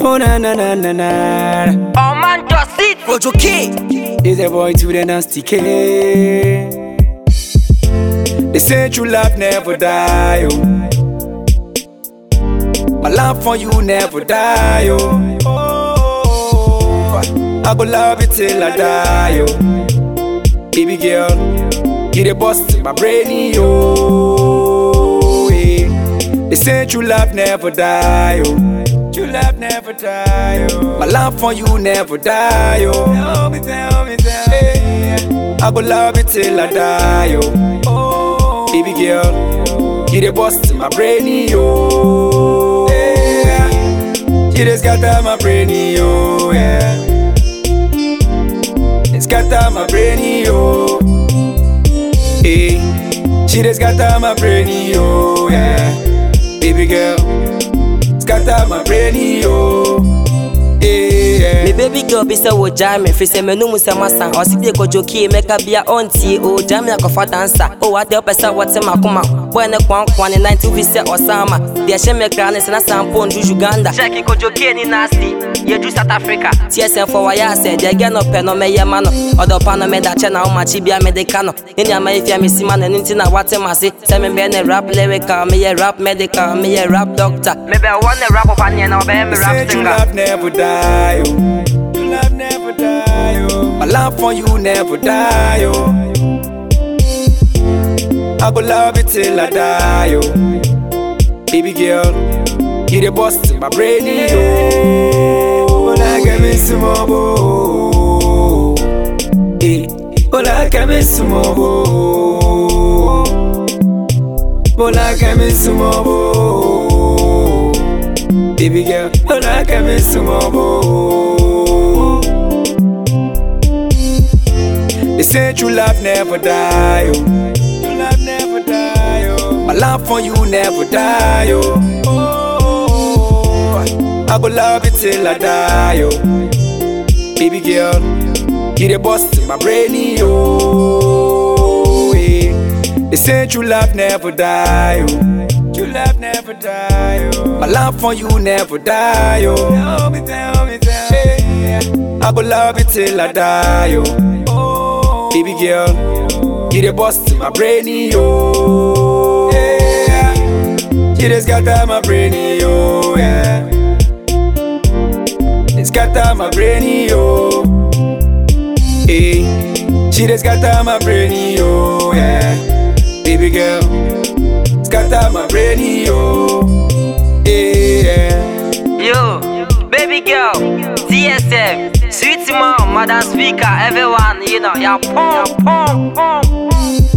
Oh na na na na na. Oh man, just it. Rojo K. Is a boy to the nasty K. They say true love never die. Oh. My love for you never die. Oh. oh. I go love you till I die. Oh. Baby girl, you the boss to my brain. Oh. Yeah. They say true love never die. Oh. True love never die. Oh. My love for you never die. Oh. Tell me, tell me, tell me. I go love you till I die. Oh. oh. Baby girl, you the boss to my brain. Oh. Yeah. You just got out my brain. Oh. Yeah. It's got out my brain. Oh. Hey. She just got out my brain. Oh. Yeah. Baby girl scatter my brain, yo. Yeah. Me baby girl be say wo jam me, fi say me no mu say masa. O si dey ko joki make a bia onti o jam me ko fa dancer. O wa dey pesa what ma kuma. Boy ne kwan kwan ne 90 fi say Osama. Dey she me kra ne se na sampo ndu Uganda. Check ko joki ni nasty. Ye do South Africa. TSM for wire say dey get no pe no me ye ma no. Odo pa no me da che na o ma chi bia me de ka no. Ni ama ifia me si ma na nti na wate ma se. Say me be ne rap lyrical, me ye rap medical, me ye rap doctor. Me be one ne rap of anya na be me Say rap true singer. love never die, oh. True love never die, oh. My love for you never die, oh. I go love you till I die, oh. Baby girl, you the boss to my brain, oh. Hola, que me sumo, eh. Hola, que me sumo, Hola, que me sumo, Baby girl, hola, que me sumo, They say true love never die, oh. True love never die, oh. My love for you never die, oh. oh. I go love you till I die, oh. Baby girl, you the boss to my brain, oh. Yeah. They say true love never die, oh. True love never die, oh. My love for you never die, oh. Tell me, tell me, tell me. I go love you till I die, oh. Baby girl, you the boss to my brain, oh. Yeah. You just got out my brain, oh. Yeah. It's got out my brain, oh. Hey. She just got out my brain, oh. Yeah. Baby girl, it's got out my brain, oh. Yeah. Yo, baby girl, DSM, sweet mom, mother speaker, everyone, you know, yeah, pom, pom, pom.